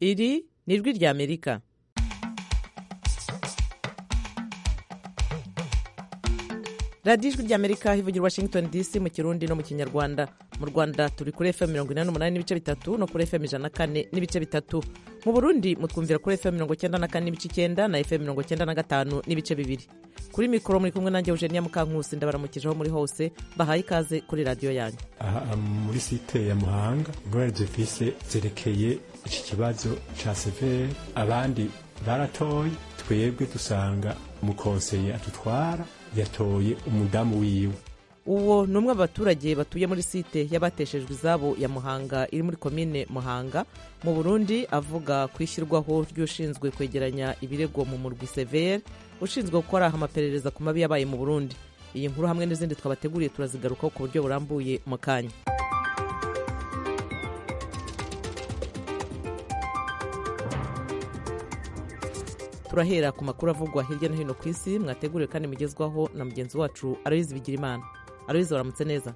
iri ni ijwi ry'amerika radiyo ijwi ry'amerika ivugira washington dc mu kirundi no mu kinyarwanda mu rwanda turi kuri fm mirongo inani n'umunani n'ibice bitatu no kuri fm ijana na kane n'ibice bitatu mu burundi mutwumvira kuri fm mirongo icyenda na kane n'ibice icyenda na fm mirongo icyenda na gatanu n'ibice bibiri kuri mikoro muri kumwe nanjye eugenia mukankusi ndabaramukije aho muri hose bahaye ikaze kuri radiyo yanyu aha muri site ya muhanga ingorane zifise zerekeye iki kibazo ca severe abandi baratoye twebwe dusanga umukonseye adutwara yatoye umudamu wiwe uwo ni umwe mu baturage batuye muri site y'abateshejwe izabo ya muhanga iri muri komine muhanga mu burundi avuga ku ishyirwaho ry'ushinzwe kwegeranya ibirego mu murwi severe ushinzwe gukora amaperereza ku mabi yabaye mu burundi iyi nkuru hamwe n'izindi twabateguriye turazigarukaho ku buryo burambuye mu kanya turahera ku makuru avugwa hirya no hino ku isi mwateguriwe kandi mugezwaho na mugenzi wacu aroyizi bigira imana aroyizi waramutse neza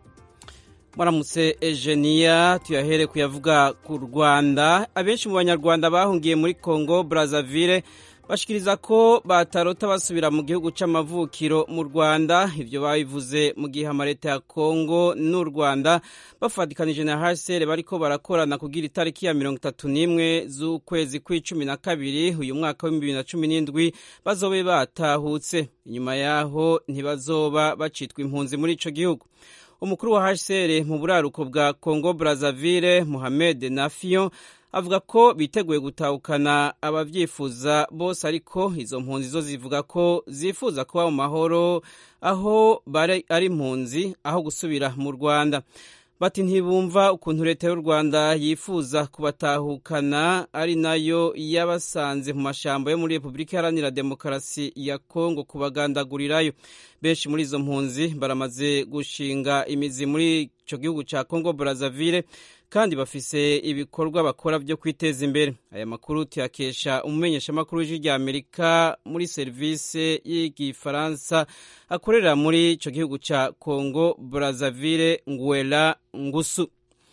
muramutse ejeniya tuyahere kuyavuga ku rwanda abenshi mu banyarwanda bahungiye muri congo brazzaville bashikiriza ko batarota basubira mu gihugu c'amavukiro mu rwanda ivyo babivuze mu gihe amaleta ya congo n'u rwanda bafatikanije na hcr bariko barakorana kugira itariki ya mirongo itatu n'imwe z'ukwezi kw'icumi na kabiri uyu mwaka w'ibihumbi bibiri na cumi n'indwi bazobe batahutse inyuma yaho ntibazoba bacitwa impunzi muri ico gihugu umukuru wa hcr mu buraruko bwa congo brazzaville mohamed nafion avuga ko biteguye gutahukana ababyifuza bose ariko izo mpunzi zo zivuga ko zifuza kuba mu mahoro aho bari ari impunzi aho gusubira mu rwanda bati ntibumva ukuntu leta y'u rwanda yifuza kubatahukana ari nayo yabasanze mu mashyamba yo muri repubulika iharanira demokarasi ya kongo kubagandagurirayo benshi muri izo mpunzi baramaze gushinga imizi muri icyo gihugu cya kongo brazzaville kandi bafise ibikorwa bakora byo kwiteza imbere aya makuru tuyakesha umumenyeshamakuru w'ijwi rya amerika muri serivisi y'igifaransa akorera muri icyo gihugu cya congo brazzaville nguela ngusu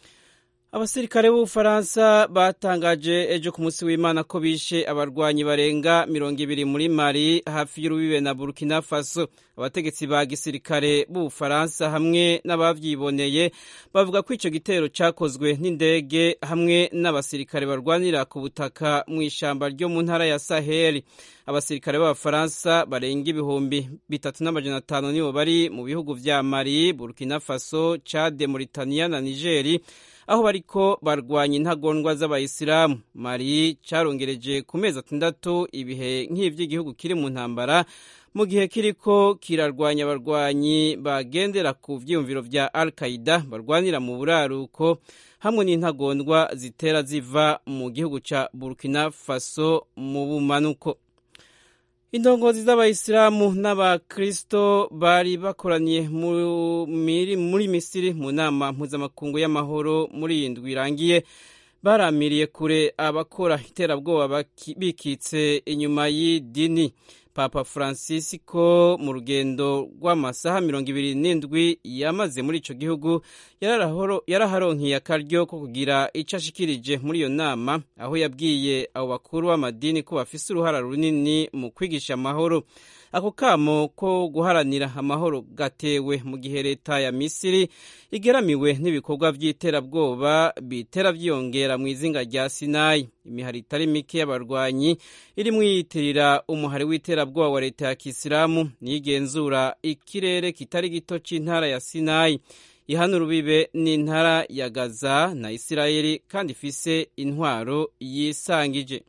abasirikare b'ubufaransa batangaje ejo ku munsi w'imana ko bishe abarwanyi barenga mirongo ibiri muri mari hafi y'urubibe na burkina faso abategetsi ba gisirikare b'ubufaransa hamwe n'abavyiboneye bavuga ko ico gitero cakozwe n'indege hamwe n'abasirikare barwanira ku butaka mu ishamba ryo mu ntara ya saheli abasirikare b'abafaransa barenga ibihumbi bitatu n'amajana atanu nibo bari mu bihugu vya mali burkina faso chade mauritania na nigeri aho bariko barwanya intagondwa z'abayisilamu mari carongereje ku mezi atandatu ibihe nk'ivy'igihugu kiri mu ntambara mu gihe kiriko kirarwanya abarwanyi bagendera ku vyiyumviro vya al qaida barwanira mu buraruko hamwe n'intagondwa zitera ziva mu gihugu ca burkina faso mu bumanuko indongozi z'abayisilamu n'abakristo bari bakoraniye muri misiri mu nama mpuzamakungu y'amahoro muri iyi ndwi irangiye baramiriye kure abakora iterabwoba bikitse inyuma y'idini papa francisco mu rugendo rw'amasaha mirongo ibiri n'indwi yamaze muri ico gihugu yaraharonkiye akaryo ko kugira ico ashikirije muri iyo nama aho yabwiye abo bakuru b'amadini ko bafise uruhara runini mu kwigisha amahoro ako kamo ko guharanira amahoro gatewe mu gihe leta ya misiri igeramiwe n'ibikorwa by'iterabwoba bitera byiyongera mu izinga rya sinayi imihari itari mike y'abarwanyi irimo yiyitirira umuhari w'iterabwoba wa leta ya kisilamu niyigenzura ikirere kitari gito c'intara ya sinayi ihana urubibe n'intara ya gaza na isirayeli kandi ifise intwaro yisangije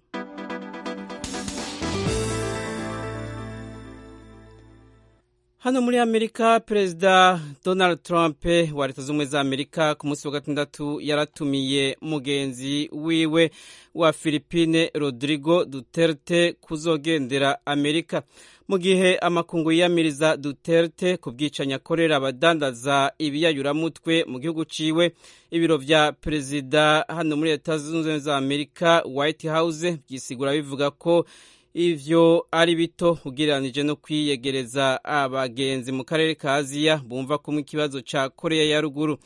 hano muri amerika perezida donald trump wa leta z'ubumwe za amerika ku munsi wa gatandatu yaratumiye mugenzi wiwe wa filipine rodrigo duterte kuzogendera amerika mu gihe amakungu yiyamiriza duterte ku bwicanyi akorera abadandaza ibiyayuramutwe mu gihugu ciwe ibiro vya perezida hano muri leta zunze ubumwe za amerika white house byisigura bivuga ko ivyo ari bito ugereranije no kwiyegereza abagenzi mu karere ka aziya bumva kumwe ikibazo ca koreya ya ruguru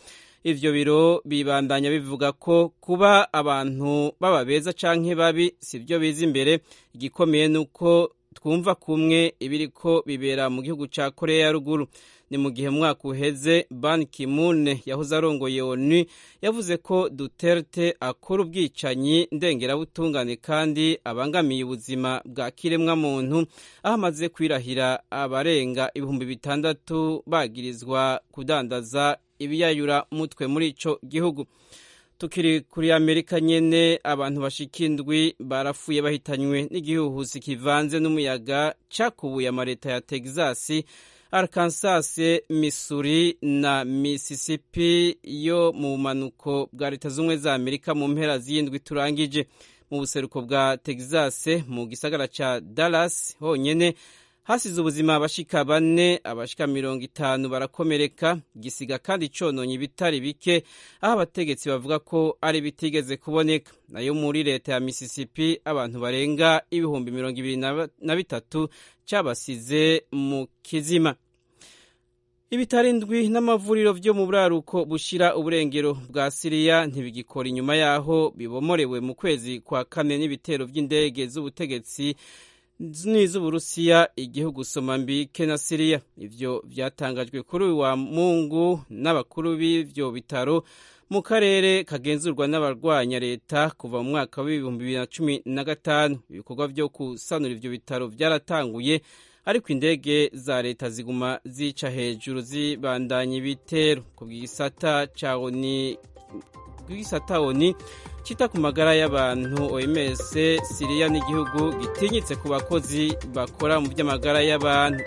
ivyo biro bibandanya bivuga ko kuba abantu baba beza canke babi sivyo biza imbere igikomeye nuko twumva kumwe ibiriko bibera mu gihugu ca korea ya ruguru ni mu gihe mwaka uheze ban kimune yahoze arongoye onu yavuze ko duterte akora ubwicanyi ndengerabutungane kandi abangamiye ubuzima bwa kiremwa muntu aho amaze kwirahira abarenga ibihumbi bitandatu bagirizwa kudandaza ibiyayura mutwe muri ico gihugu tukiri kuri amerika nyene abantu bashika indwi barapfuye bahitanywe n'igihuhusi kivanze n'umuyaga cakubuye amareta ya texas arkansas missouri na mississippi yo mu bumanuko bwa leta z'ubumwe za amerika mu mpera z'iyindwi turangije mu buseruko bwa texas mu gisagara ca dallas honyene hasize ubuzima abashika bane abashika mirongo itanu barakomereka gisiga kandi cononye ibitari bike aho abategetsi bavuga ko ari bitigeze kuboneka nayo muri leta ya mississippi abantu barenga ibihumbi mirongo ibiri na bitatu cabasize mu kizima ibitaro indwi n'amavuriro vyo mu buraruko bushira uburengero bwa siriya ntibigikora inyuma yaho bibomorewe mu kwezi kwa kane n'ibitero vy'indege z'ubutegetsi n'iz'uburusiya igihugu somambike na siriya ivyo vyatangajwe kuri uyu wa mungu n'abakuru b'ivyo bitaro mu karere kagenzurwa n'abarwanya leta kuva mu mwaka w'ibihumbi bibiri na cumi na gatanu ibikorwa vyo gusanura ivyo bitaro vyaratanguye ariko indege za leta ziguma zica hejuru zibandanya ibitero ku bw'isata ca oni bw'isata oni kita ku magara y'abantu OMS Siriya n'igihugu gitinyitse ku bakozi bakora mu by'amagara y'abantu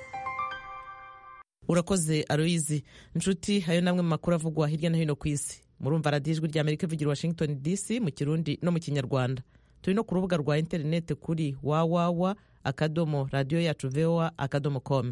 urakoze aroyizi nshuti hayo namwe mu makuru avugwa hirya no hino ku isi murumva radiyo ijwi rya amerika ivugira washington dc mu kirundi no mu kinyarwanda turi no ku rubuga rwa interineti kuri wawawa akadomo radiyo yacu voa akadomo com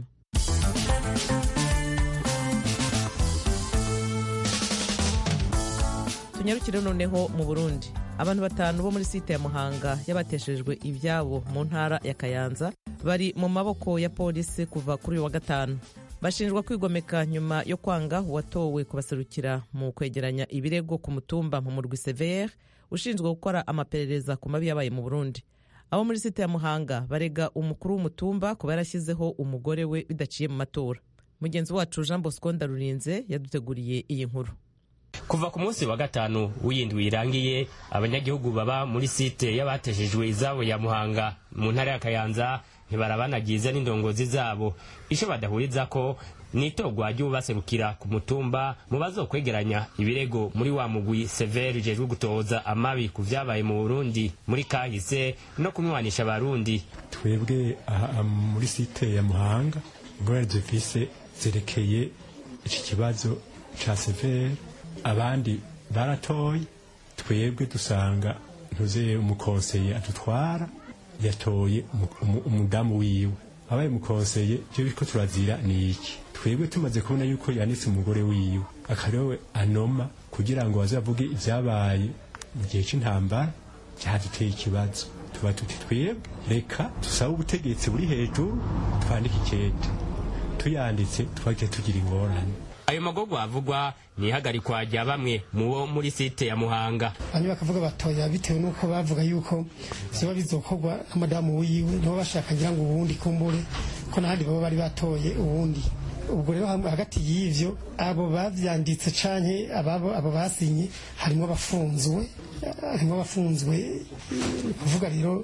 tunyarukire noneho mu burundi abantu batanu bo muri site ya muhanga y'abateshejwe ibyabo mu ntara ya kayanza bari mu maboko ya polisi kuva kuri uyu wa gatanu bashinjwa kwigomeka nyuma yo kwanga uwatowe kubaserukira mu kwegeranya ibirego ku mutumba mu murwi severe ushinzwe gukora amaperereza ku mabi yabaye mu burundi abo muri site ya muhanga barega umukuru w'umutumba kuba yarashyizeho umugore we bidaciye mu matora mugenzi wacu jean bosco ndarurinze yaduteguriye iyi nkuru kuva ku munsi wa gatanu w'iyindwi irangiye abanyagihugu baba muri site y'abateshejwe izabo ya muhanga mu ntara ya kayanza ntibarabanagiza n'indongozi zabo icyo badahuriza ko ni itorwa ry'ubaserukira ku mutumba mu bazokwegeranya ibirego muri wa mugwi severi ujejwe gutoza amabi ku vyabaye mu burundi muri kahise no kunywanisha abarundi twebwe aha muri site ya muhanga ingorane dufise zerekeye iki kibazo ca severi abandi baratoye twebwe dusanga ntuze umukonseye adutwara yatoye umudamu wiwe abaye umukonseye ivyo biriko turazira ni iki twebwe tumaze kubona yuko yanditse umugore wiwe akariwe anoma kugira ngo bazavuge ivyabaye mu gihe c'intambara cyaduteye ikibazo tuba tuti twebwe reka tusabe ubutegetsi buri hejuru twandike ikete tuyanditse twahite tugira ingorane ayo magorwa avugwa ni ihagarikwa rya bamwe mu bo muri site ya muhanga bamwe bakavuga batoya bitewe n'uko bavuga yuko vyoba bizokorwa na madamu wiwe nibo bashaka ngira ngo uwundi kumbure ko n'ahandi baba bari batoye uwundi ubwo rero hagati y'ivyo abo bavyanditse canke ababo abo basinye harimo abafunzwe harimo abafunzwe kuvuga rero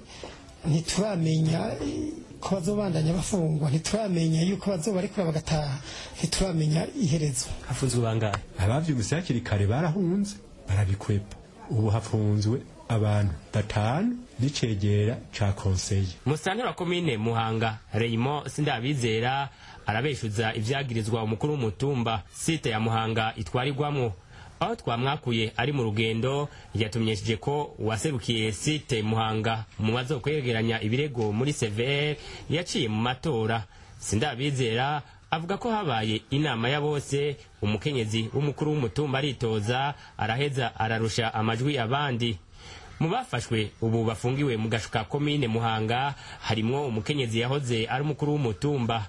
ntituramenya ko bazobandanya bafungwa ntituramenya yuko bazobarekura bagataha ntituramenya iherezo hafunzwe bangahe abavyumvise hakiri kare barahunze barabikwepa ubu hafunzwe abantu batanu n'icegera ca konseye musantera wa komine muhanga reyimo sindabizera arabeshuza ivyagirizwa umukuru w'umutumba site ya muhanga itwarirwamwo aho twamwakuye ari mu rugendo yatumenyesheje ko uwaserukiye site muhanga mu mazo kwegeranya ibirego muri severe yaciye mu matora sindabizera avuga ko habaye inama ya bose umukenyezi w'umukuru w'umutumba aritoza araheza ararusha amajwi abandi mu bafashwe ubu bafungiwe mu gashuka komine muhanga harimwo umukenyezi yahoze ari umukuru w'umutumba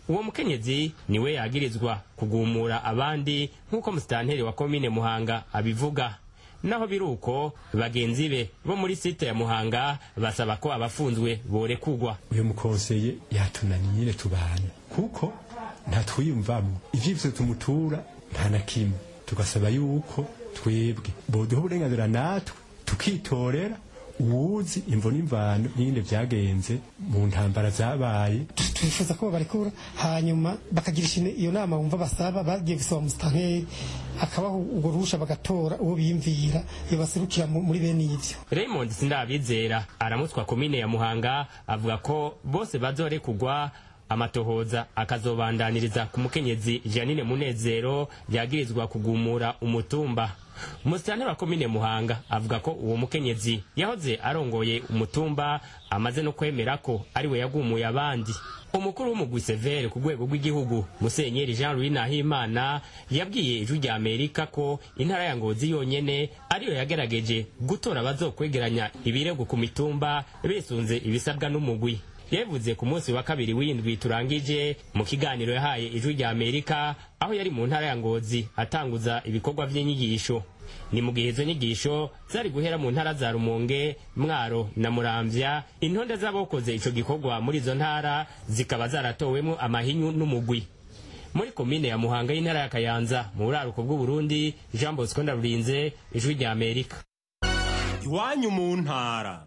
uwo mukenyezi niwe yagirizwa kugumura abandi nk'uko musitanteri wa komine muhanga abivuga naho biri uko bagenzi be bo muri site ya muhanga basaba ko abafunzwe borekugwa uyu mukonseye yatunaniye tubana kuko ntatwiyumvamo ivyivyo tumutura nta na kimwe tugasaba yuko twebwe boduha uburenganzira natwe tukitorera uwuzi imvo n'imvano n'ingene vyagenze mu ntambara zabaye twifuza ko babarekura hanyuma bakagirisha iyo nama bumva basaba bagiye gusaba musitanteri akabaho urwo ruhusha bagatora uwo biyumvira iyo baserukira muri bene ivyo raymond sindabizera aramutswa komine ya muhanga avuga ko bose bazorekugwa amatohoza akazobandaniriza ku mukenyezi janine munezero yagirizwa kugumura umutumba umusitanteri wa komine muhanga avuga ko uwo mukenyezi yahoze arongoye umutumba amaze no kwemera ko ariwe yagumuye abandi umukuru w'umugwi severe ku rwego rw'igihugu musenyeri jean louis nahimana yabwiye ijwi rya amerika ko intara ya ngozi yonyene ariyo yagerageje gutora abazokwegeranya ibirego ku mitumba bisunze ibisabwa n'umugwi yavuze ku munsi wa kabiri w'indwi turangije mu kiganiro yahaye ijwi rya amerika aho yari mu ntara ya ngozi atanguza ibikorwa by'inyigisho ni mu gihe izo nyigisho zari guhera mu ntara za rumonge mwaro na muramvya intonde z'abakoze ico gikorwa muri izo ntara zikaba zaratowemwo amahinyu n'umugwi muri komine ya muhanga y'intara ya kayanza mu buraruko bw'uburundi jean bosco ndarurinze ijwi rya amerika iwanyu mu ntara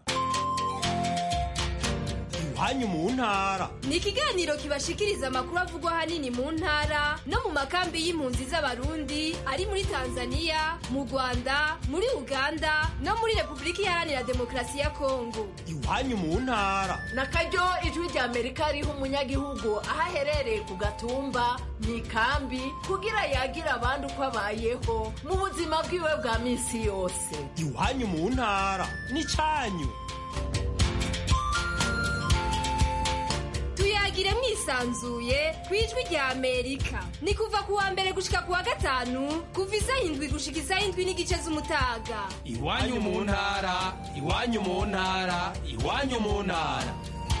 iwanyu mu ntara ni ikiganiro kibashikiriza amakuru avugwa ahanini mu ntara no mu makambi y'impunzi z'abarundi ari muri tanzania mu rwanda muri uganda no muri repubulika iharanira demokarasi ya kongo iwanyu mu ntara na karyo ijwi rya amerika riha umunyagihugu aho aherereye ku gatumba mu ikambi kugira yagira abandi uko abayeho mu buzima bwiwe bwa minsi yose iwanyu mu ntara n'icanyu tuyagire mwisanzuye ku ijwi rya amerika ni kuva ku wa mbere gushika ku wa gatanu kuva isaha indwi gushika isaha indwi n'igice z'umutaga iwanyu mu ntara iwanyu mu ntara iwanyu mu ntara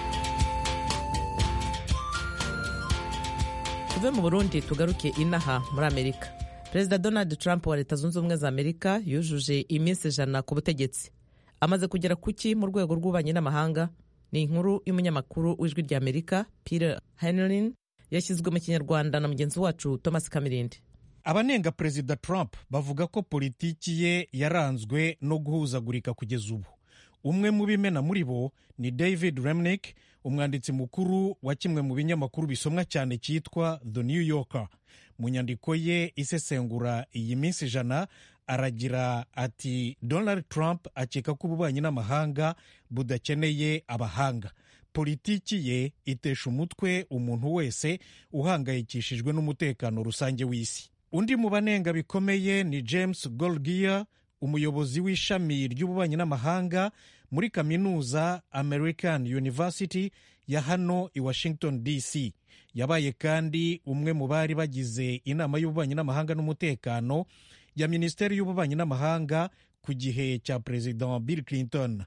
tuve mu burundi tugaruke inaha muri amerika perezida donald trump wa leta zunze ubumwe za amerika yujuje iminsi ijana ku butegetsi amaze kugera ku ki mu rwego rw'ububanyi n'amahanga ni inkuru y'umunyamakuru w'ijwi rya amerika peter henlin yashyizwe mu kinyarwanda na mugenzi wacu thomas kamirindi abanenga perezida trump bavuga ko politiki ye yaranzwe no guhuzagurika kugeza ubu umwe mu bimena muri bo ni david remnick umwanditsi mukuru wa kimwe mu binyamakuru bisomwa cyane cyitwa the new yorker mu nyandiko ye isesengura iyi minsi ijana aragira ati donald trump akeka ko ububanyi n'amahanga budakeneye abahanga politiki ye itesha umutwe umuntu wese uhangayikishijwe n'umutekano rusange w'isi undi mu banenga bikomeye ni james golgier umuyobozi w'ishami ry'ububanyi n'amahanga muri kaminuza american university ya hano i washington dc yabaye kandi umwe mu bari bagize inama y'ububanyi n'amahanga n'umutekano ya minisiteri y'ububanyi n'amahanga ku gihe cya perezida bill clinton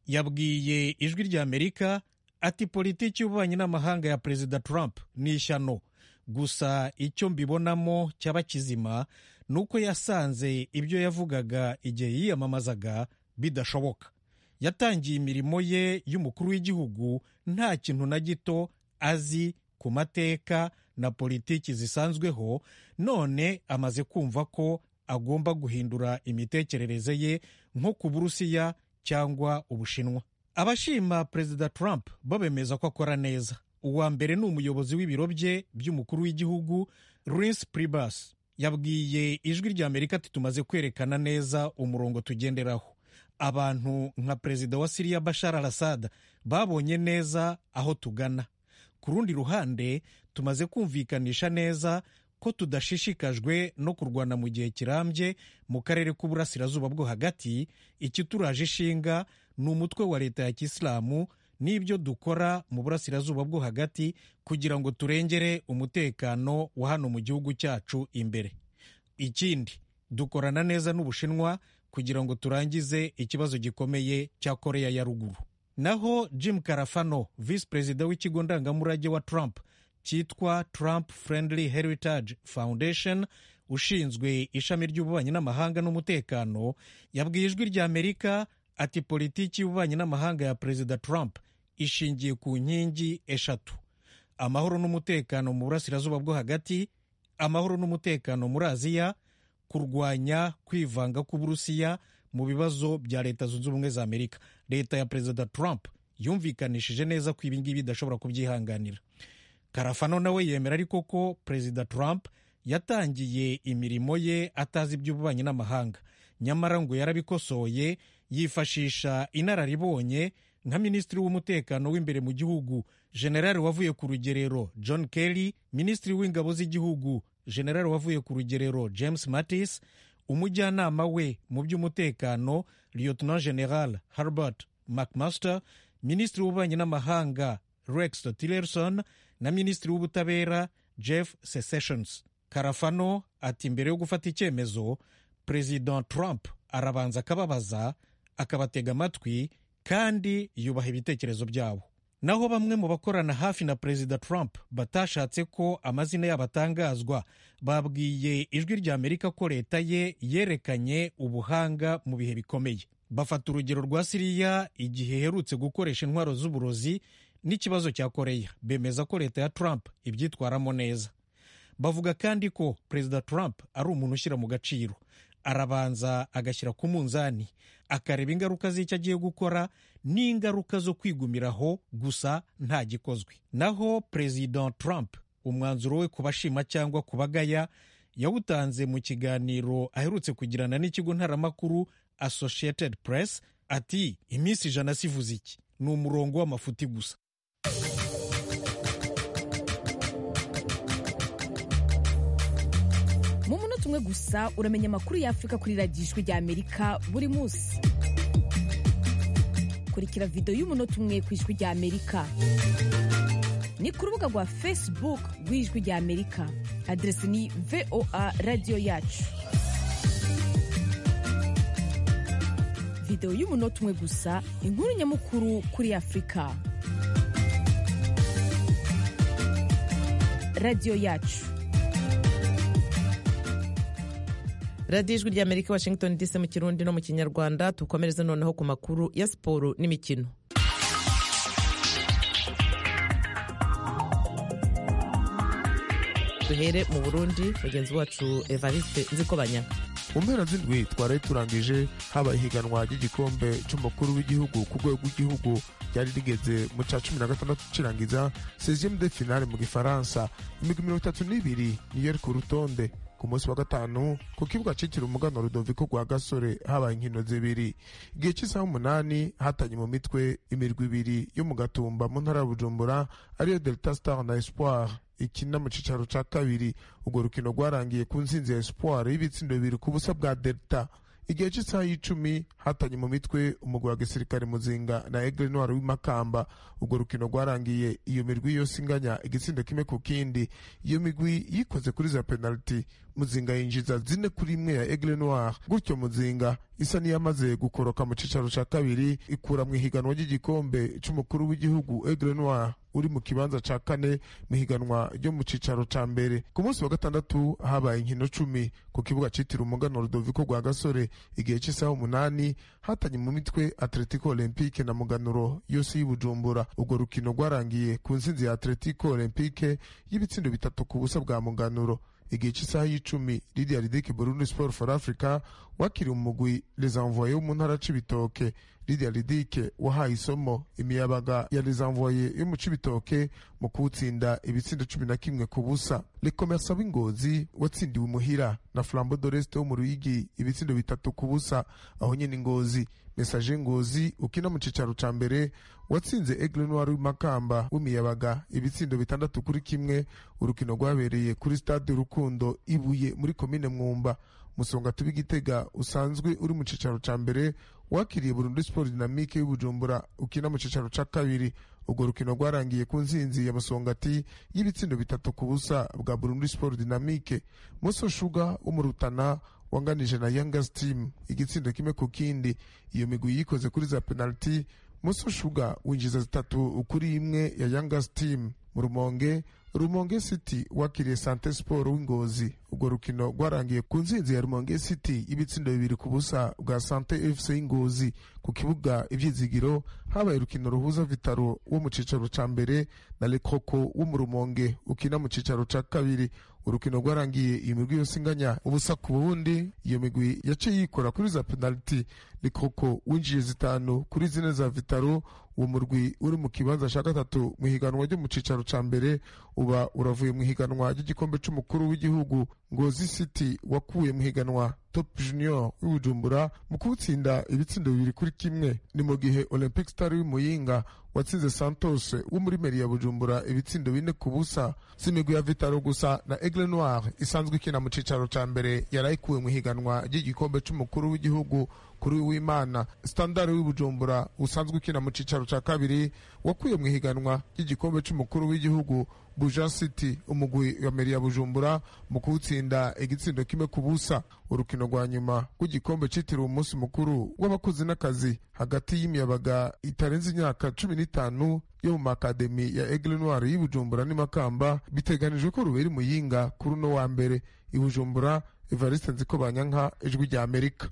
yabwiye ijwi rya amerika ati politiki y'ububanyi n'amahanga ya perezida trump ni ishyano gusa icyo mbibonamo cyaba kizima ni uko yasanze ibyo yavugaga igihe yiyamamazaga bidashoboka yatangiye imirimo ye y'umukuru w'igihugu nta kintu na gito azi ku mateka na politiki zisanzweho none amaze kumva ko agomba guhindura imitekerereze ye nko ku burusiya cyangwa ubushinwa abashima perezida trump bo bemeza ko akora neza uwa mbere ni umuyobozi w'ibiro bye by'umukuru w'igihugu Reince Priebus yabwiye ijwi rya amerika ati tumaze kwerekana neza umurongo tugenderaho abantu nka perezida wa siriya bashar al assad babonye neza aho tugana ku rundi ruhande tumaze kumvikanisha neza ko tudashishikajwe no kurwana mu gihe kirambye mu karere k'uburasirazuba bwo hagati ikituraje ishinga ni umutwe wa leta ya kisilamu n'ibyo dukora mu burasirazuba bwo hagati kugira ngo turengere umutekano wa hano mu gihugu cyacu imbere ikindi dukorana neza n'ubushinwa kugira ngo turangize ikibazo gikomeye cya koreya ya ruguru naho jim karafano visi perezida w'ikigo ndangamurage wa trump cyitwa trump friendly heritage foundation ushinzwe ishami ry'ububanyi n'amahanga n'umutekano yabwiye ijwi rya amerika ati politiki y'ububanyi n'amahanga ya perezida trump ishingiye ku nkingi eshatu amahoro n'umutekano mu burasirazuba bwo hagati amahoro n'umutekano muri aziya kurwanya kwivanga k'uburusiya mu bibazo bya leta zunze ubumwe za amerika leta ya perezida trump yumvikanishije neza ko ibi ngibi idashobora kubyihanganira karafano nawe yemera ariko ko perezida trump yatangiye imirimo ye atazi iby'ububanyi n'amahanga nyamara ngo yarabikosoye yifashisha inararibonye nka minisitiri w'umutekano w'imbere mu gihugu generali wavuye ku rugerero john kelly minisitiri w'ingabo z'igihugu generali wavuye ku rugerero james mattis umujyanama we mu by'umutekano lieutenant general herbert mcmaster minisitiri w'ububanyi n'amahanga rex tillerson na minisitiri w'ubutabera jeff sessions karafano ati mbere yo gufata icyemezo perezida trump arabanza akababaza akabatega amatwi kandi yubaha ibitekerezo byabo naho bamwe mu bakorana hafi na perezida trump batashatse ko amazina yabo atangazwa babwiye ijwi rya amerika ko leta ye yerekanye ubuhanga mu bihe bikomeye bafata urugero rwa siriya igihe iherutse gukoresha intwaro z'uburozi n'ikibazo cya koreya bemeza ko leta ya trump ibyitwaramo neza bavuga kandi ko perezida trump ari umuntu ushyira mu gaciro arabanza agashyira ku munzani akareba ingaruka z'icyo agiye gukora n'ingaruka zo kwigumiraho gusa nta gikozwe naho perezida trump umwanzuro we ku bashima cyangwa ku bagaya yawutanze mu kiganiro aherutse kugirana n'ikigo ntaramakuru associated press ati iminsi ijana sivuze iki ni umurongo w'amafuti gusa mu munota umwe gusa uramenya amakuru y'afurika kuri radiyo ijwi rya amerika buri munsi kurikira videwo y'umunota umwe ku ijwi rya amerika ni ku rubuga rwa facebook rw'ijwi rya amerika aderesi ni voa radiyo yacu videwo y'umunota umwe gusa inkuru nyamukuru kuri afurika radiyo yacu radiyo ijwi ry'amerika washington dc mu kirundi no mu kinyarwanda tukomereze noneho ku makuru ya siporo n'imikino duhere mu burundi mugenzi wacu evariste nzikobanya mu mpera z'indwi twari turangije habaye ihiganwa ry'igikombe cy'umukuru w'igihugu ku rwego rw'igihugu ryari rigeze mu cya cumi na gatandatu kirangiza seziyemu de finale mu gifaransa imigwi mirongo itatu n'ibiri niyo iri ku rutonde ku munsi wa gatanu ku kibuga cyitiriwe umugano rudoviko rwa gasore habaye inkino zibiri igihe cy'isaha umunani hatanye mu mitwe imirwi ibiri yo mu gatumba mu ntara ya bujumbura ariyo delta star na espoir ikina mu cyicaro cya kabiri urwo rukino rwarangiye ku nsinzi ya espoir y'ibitsindo bibiri ku busa bwa delta igihe cy'isaha y'icumi hatanye mu mitwe umugwi wa gisirikare muzinga na egre noir w'imakamba urwo rukino rwarangiye iyo mirwi yose inganya igitsindo kimwe ku kindi iyo migwi yikoze kuri za penaliti muzinga yinjiza zine kuri imwe ya egre noir gutyo muzinga isa n'iyamaze gukoroka mu cyicaro cya kabiri ikura mu ihiganwa ry'igikombe cy'umukuru w'igihugu egre noir uri mu kibanza cya kane mu ihiganwa ryo mu cyicaro cya mbere ku munsi wa gatandatu habaye inkino cumi ku kibuga cyitiriwe umugano rudoviko rwa gasore igihe cy'isaha umunani hatanye mu mitwe atletico olympique na muganuro yose y'ubujumbura urwo rukino rwarangiye ku nsinzi ya atletico olympique y'ibitsindo bitatu ku busa bwa muganuro igihe cy'isaha y'icumi lidia ridike burundi sport for africa wakiriye umugwi les envoye wo mu ntara c'ibitoke lidia ridike wahaye isomo imiyabaga ya les envoye yo mu c'ibitoke mu kuwutsinda ibitsindo cumi na kimwe ku busa le commerce w'ingozi watsindiwe umuhira na flambo doreste wo mu ruyigi ibitsindo bitatu ku busa aho nyene ingozi mesaje ngozi ukina mu cicaro ca mbere watsinze aigle noir w'imakamba w'imiyabaga ibitsindo bitandatu kuri kimwe urukino rwabereye kuri stade rukundo ibuye muri komine mwumba musonga tubi gitega usanzwe uri mu cicaro ca mbere wakiriye burundi sport dynamique y'ubujumbura ukina mu cicaro ca kabiri urwo rukino rwarangiye ku nsinzi ya musongati y'ibitsindo bitatu ku busa bwa burundi sport dynamique muso shuga wo mu rutana wanganije na youngers team igitsindo kimwe ku kindi iyo migwi yikoze kuri za penalty muso shuga winjiza zitatu kuri imwe ya youngers team mu rumonge rumonge city wakiriye sante sport w'ingozi urwo rukino rwarangiye ku nsinzi ya rumonge city y'ibitsindo bibiri ku busa bwa sante fc y'ingozi ku kibuga ivyizigiro habaye urukino ruhuza vitaro wo mu cicaro ca mbere na lekoko wo mu rumonge ukina mu cicaro ca kabiri urukino rwarangiye iyi migwi yose inganya ubusa ku bundi iyo migwi yaciye yikora kuri za penaliti likoko winjiye zitanu kuri zine za vitaro uwo murwi uri mu kibanza cya gatatu mu higanwa ryo mu cicaro ca mbere uba uravuye mu higanwa ry'igikombe c'umukuru w'igihugu ngozi city wakuye mu higanwa top junior w'ibujumbura mu kuwutsinda ibitsindo bibiri kuri kimwe ni mu gihe olympic star w'imuyinga watsinze santos wo muri meri ya bujumbura ibitsindo bine ku busa si imigwi ya vitaro gusa na aigle noir isanzwe ikina mu cicaro ca mbere yarayikuwe mu higanwa ry'igikombe c'umukuru w'igihugu kuri w'imana standard w'ibujumbura usanzwe ukina mu cicaro ca kabiri wakuye mu higanwa ry'igikombe c'umukuru w'igihugu buja city umugwi wa meri ya bujumbura mu kuwutsinda igitsindo kimwe ku busa urukino rwa nyuma rw'igikombe citiriwe umunsi mukuru w'abakozi n'akazi hagati y'imiyabaga itarenze imyaka cumi n'itanu yo mu makademi ya aigle noir y'ibujumbura n'imakamba biteganijwe ko rubera muyinga kuri uno wa mbere ibujumbura evariste nziko banyanka ijwi rya amerika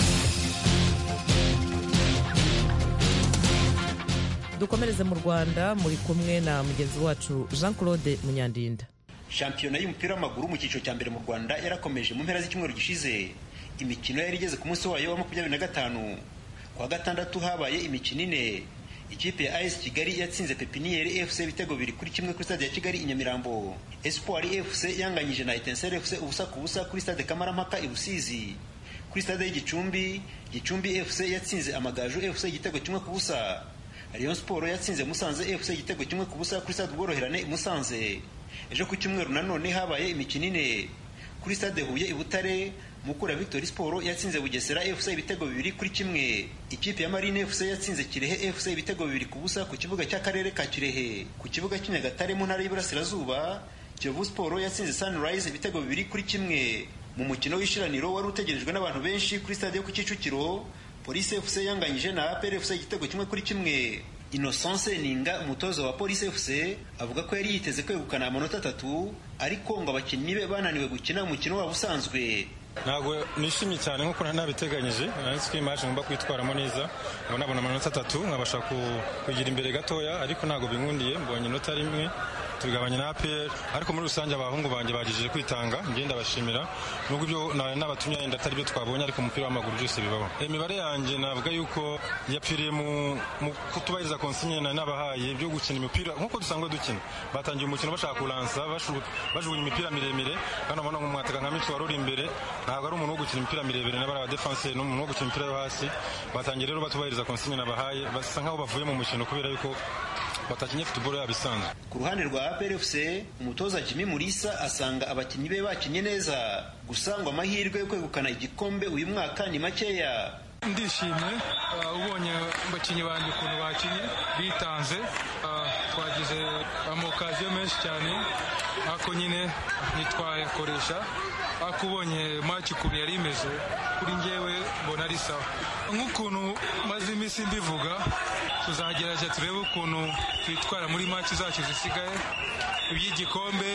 dukomereze mu rwanda muri kumwe na mugenzi wacu jean claude munyandinda shampiyona y'umupira w'amaguru mu cyiciro cya mbere mu rwanda yarakomeje mu mpera z'icyumweru gishize imikino yari igeze ku munsi wayo wa makumyabiri na gatanu ku wa gatandatu habaye imikino ine ikipe ya as kigali yatsinze pepiniyeri fc ibitego bibiri kuri kimwe kuri stade ya kigali i nyamirambo espoir fc yanganyije na etenseri fc ubusa ku busa kuri stade kamarampaka i rusizi kuri stade y'igicumbi gicumbi fc yatsinze amagaju fc igitego kimwe ku busa rayon sport yatsinze musanze fc igitego kimwe ku busa kuri stade ubworoherane i musanze ejo ku cyumweru nanone habaye imikino ine kuri stade huye i butare mukura victory sport yatsinze bugesera fc ibitego bibiri kuri kimwe ikipe ya marine fc yatsinze kirehe fc ibitego bibiri ku busa ku kibuga cy'akarere ka kirehe ku kibuga cy'inyagatare mu ntara y'iburasirazuba kiyovu sport yatsinze sunrise ibitego bibiri kuri kimwe mu mukino w'ishiraniro wari utegerejwe n'abantu benshi kuri stade yo ku kicukiro polisi fc yanganyije na apr fc igitego kimwe kuri kimwe innocence ninga umutoza wa polisi fc avuga ko yari yiteze kwegukana amanota atatu ariko ngo abakinnyi be bananiwe gukina umukino wabo usanzwe ntabwo nishimye cyane nk'uko nari nabiteganyije nanditse ko imaje ngomba kwitwaramo neza ngo nabona amanota atatu nkabasha kugira imbere gatoya ariko ntabwo binkundiye mbonye inota rimwe tugabanya na APR ariko muri rusange abahungu banjye bagije kwitanga ngenda bashimira nubwo ibyo n'abatumye yenda atari byo twabonye ariko umupira w'amaguru byose bibaho imibare yanjye navuga yuko yapfiriye mu kutubahiriza konsigne na n'abahaye byo gukina imipira nk'uko dusanzwe dukina batangiye umukino bashaka kuransa bajugunya imipira miremire kandi ubona nk'umwataka nka mico wari uri imbere ntabwo ari umuntu wo gukina imipira miremire n'abari abadefanseri n'umuntu wo gukina imipira yo hasi batangiye rero batubahiriza konsigne nabahaye basa nk'aho bavuye mu mukino kubera yuko batakinye futuboro yabo isanzwe ku ruhande rwa APR FC umutoza Jimmy Mulisa asanga abakinnyi be bakinnye neza gusa ngo amahirwe yo kwegukana igikombe uyu mwaka ni makeya ndishimye ubonye abakinnyi banjye ukuntu bakinnye bitanze twagize amokaziyo menshi cyane ariko nyine ntitwayakoresha ariko ubonye maci ukuntu yari imeze kuri ngewe mbona ari sawa nk'ukuntu maze iminsi mbivuga tuzagerageza turebe ukuntu twitwara muri maci zacu zisigaye iby'igikombe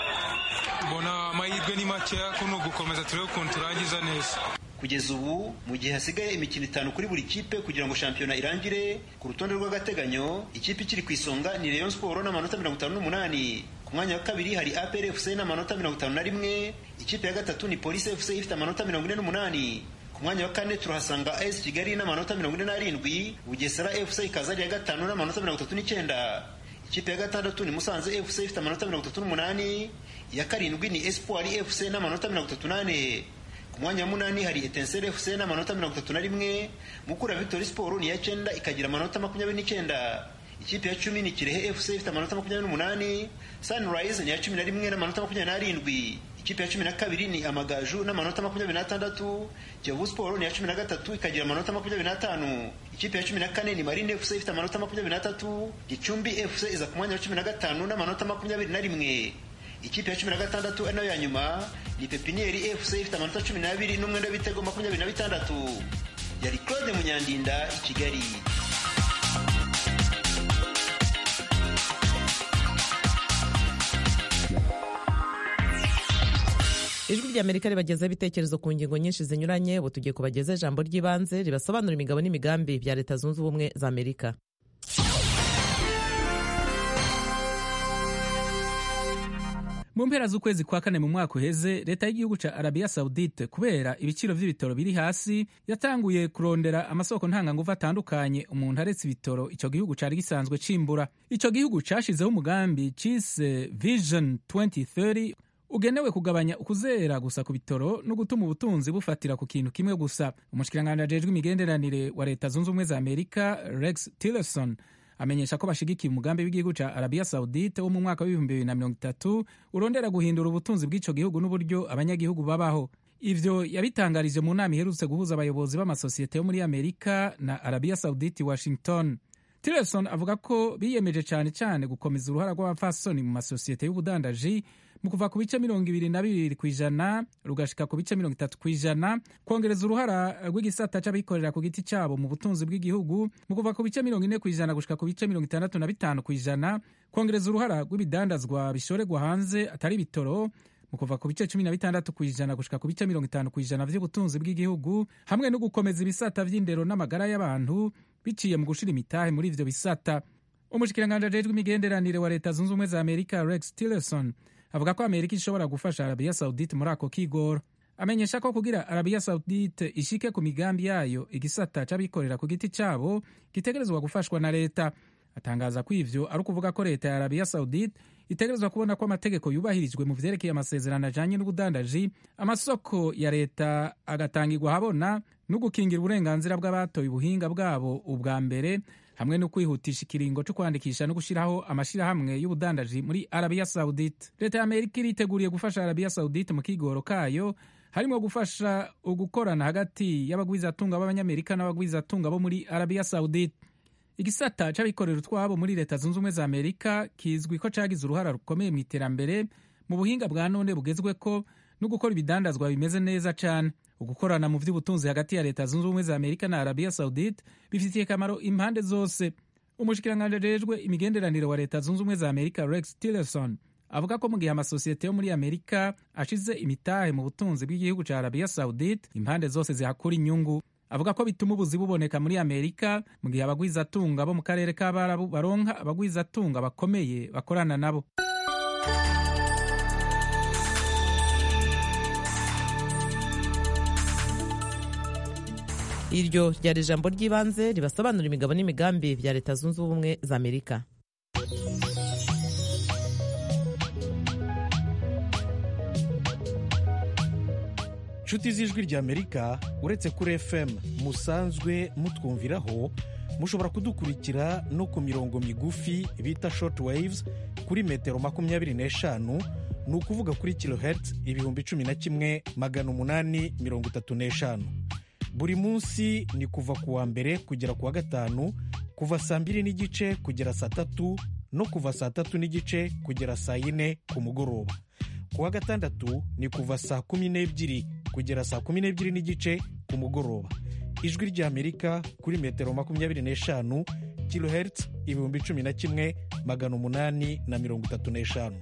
mbona amahirwe ni makeya ko ni ugukomeza turebe ukuntu turangiza neza kugeza ubu mu gihe hasigaye imikino itanu kuri buri kipe kugira ngo shampiyona irangire ku rutonde rw'agateganyo ikipe ikiri ku isonga ni Rayon Sport n'amanota mirongo itanu n'umunani ku mwanya wa kabiri hari APR FC n'amanota mirongo itanu na rimwe ikipe ya gatatu ni Police FC ifite amanota mirongo ine n'umunani ku mwanya wa kane turahasanga AS Kigali n'amanota mirongo ine n'arindwi Bugesera FC ikaza ari iya gatanu n'amanota mirongo itatu n'icyenda ikipe ya gatandatu ni Musanze FC ifite amanota mirongo itatu n'umunani iya karindwi ni Espoir FC n'amanota mirongo itatu n'ane ku mwanya wa munani hari Etincelle FC n'amanota mirongo itatu na rimwe Mukura Victory Sport ni iya cyenda ikagira amanota makumyabiri n'icyenda ikipe ya cumi ni Kirehe FC ifite amanota makumyabiri n'umunani Sunrise ni iya cumi na rimwe n'amanota makumyabiri n'arindwi ikipe ya cumi na kabiri ni Amagaju n'amanota makumyabiri n'atandatu Kiyovu Sport ni iya cumi na gatatu ikagira amanota makumyabiri n'atanu ikipe ya cumi na kane ni Marine FC ifite amanota makumyabiri n'atatu Gicumbi FC iza ku mwanya wa cumi na gatanu n'amanota makumyabiri na rimwe ikipe ya cumi na gatandatu ari nayo ya nyuma ni pepiniyeri fc ifite amanota cumi n'abiri n'umwenda w'ibitego makumyabiri na bitandatu yari claude munyandinda i kigali ijwi ry'amerika ribagezaho ibitekerezo ku ngingo nyinshi zinyuranye ubu tugiye kubageza ijambo ry'ibanze ribasobanura imigabo n'imigambi bya leta zunze ubumwe za amerika mu mpera z'ukwezi kwa kane mu mwaka uheze leta y'igihugu ca arabiya saudite kubera ibiciro vy'ibitoro biri hasi yatanguye kurondera amasoko ntanganguvu atandukanye umuntu aretse ibitoro ico gihugu cari gisanzwe cimbura ico gihugu cashizeho umugambi cise vision 2030 ugenewe kugabanya ukuzera gusa ku bitoro no gutuma ubutunzi bufatira ku kintu kimwe gusa umushikiranganji ajejwe imigenderanire wa leta zunze ubumwe za amerika rex tillerson amenyesha ko bashigikiye umugambi w'igihugu ca arabiya saudite wo mu mwaka w'ibihumbi bibiri na mirongo itatu urondera guhindura ubutunzi bw'ico gihugu n'uburyo abanyagihugu babaho ivyo yabitangarije mu nama iherutse guhuza abayobozi b'amasosiyete yo muri amerika na arabiya saudite washington tillerson avuga ko biyemeje cane cane gukomeza uruhara rw'abapfasoni mu masosiyete y'ubudandaji mu kuva ku bice mirongo ibiri na bibiri ku ijana rugashika ku bice mirongo itatu ku ijana kongereza uruhara rw'igisata c'abikorera ku giti cabo mu butunzi bw'igihugu mu kuva ku bice mirongo ine ku ijana gushika ku bice mirongo itandatu na bitanu ku ijana kongereza uruhara rw'ibidandazwa bishorerwa hanze atari bitoro mu kuva ku bice cumi na bitandatu ku ijana gushika ku bice mirongo itanu ku ijana vy'ubutunzi bw'igihugu hamwe no gukomeza ibisata vy'indero n'amagara y'abantu biciye mu gushira imitahe muri ivyo bisata umushikiranganji ajejwe imigenderanire wa leta zunze ubumwe za amerika rex tillerson avuga ko amerika ishobora gufasha arabiya saudite muri ako kigoro amenyesha ko kugira arabiya saudite ishike ku migambi yayo igisata c'abikorera ku giti cabo gitegerezwa gufashwa na leta atangaza ko ivyo ari ukuvuga ko leta ya arabiya saudite itegerezwa kubona ko amategeko yubahirijwe mu vyerekeye amasezerano ajanye n'ubudandaji amasoko ya leta agatangirwa habona no gukingira uburenganzira bw'abatoye ubuhinga bwabo ubwa mbere hamwe no kwihutisha ikiringo cyo kwandikisha no gushyiraho amashyirahamwe y'ubudandaji muri arabiya saudite leta ya amerika iriteguriye gufasha arabiya saudite mu kigoro kayo harimo gufasha ugukorana hagati y'abagwizatunga b'abanyamerika n'abagwizatunga bo muri arabiya saudite igisata c'abikorera utwabo muri leta zunze ubumwe za amerika kizwi ko cagize uruhara rukomeye mu iterambere mu buhinga bwa none bugezweko no gukora ibidandazwa bimeze neza cane ugukorana mu vy'ubutunzi hagati ya leta zunze ubumwe za amerika na arabiya saudite bifitiye akamaro impande zose umushikiranganji ajejwe imigenderanire wa leta zunze ubumwe za amerika rex tillerson avuga ko mu gihe amasosiyete yo muri amerika ashize imitahe mu butunzi bw'igihugu ca arabiya saudite impande zose zihakura inyungu avuga ko bituma ubuzi buboneka muri amerika mu gihe abagwizatunga bo mu karere k'abarabu baronka abagwizatunga bakomeye bakorana nabo iryo ryari ijambo ry'ibanze ribasobanura imigabo n'imigambi bya leta zunze ubumwe za amerika nshuti z'ijwi ry'amerika uretse kuri fm musanzwe mutwumviraho mushobora kudukurikira no ku mirongo migufi bita short waves kuri metero makumyabiri n'eshanu ni ukuvuga kuri kilohertz ibihumbi cumi na kimwe magana umunani mirongo itatu n'eshanu buri munsi ni kuva ku wa mbere kugera ku wa gatanu kuva saa mbiri n'igice kugera saa tatu no kuva saa tatu n'igice kugera saa yine ku mugoroba ku wa gatandatu ni kuva saa kumi n'ebyiri kugera saa kumi n'ebyiri n'igice ku mugoroba ijwi ry'amerika kuri metero makumyabiri n'eshanu kilohertz ibihumbi cumi na kimwe magana umunani na mirongo itatu n'eshanu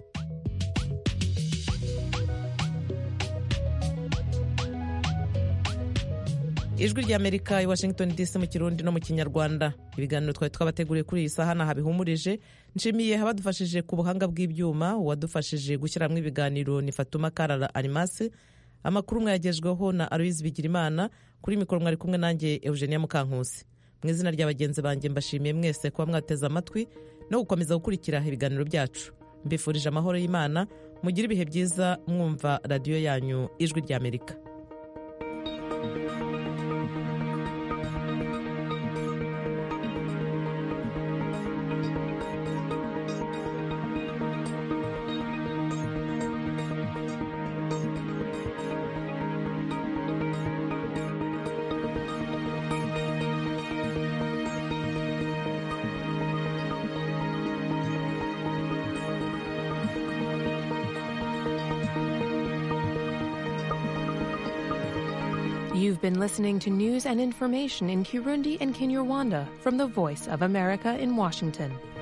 ijwi ry'amerika i washington dc mu kirundi no mu kinyarwanda ibiganiro twari twabateguriye kuri iyi saha ntaha bihumurije nshimiye abadufashije ku buhanga bw'ibyuma uwadufashije gushyiramo ibiganiro ni fatuma karara arimasi amakuru mwayagejweho na aloyizi bigirimana kuri mikoro mwari kumwe nanjye eugenia mukankusi mu izina rya bagenzi banjye mbashimiye mwese kuba mwateze amatwi no gukomeza gukurikira ibiganiro byacu mbifurije amahoro y'imana mugire ibihe byiza mwumva radiyo yanyu ijwi ry'amerika You've been listening to news and information in Kirundi and Kinyarwanda from the Voice of America in Washington.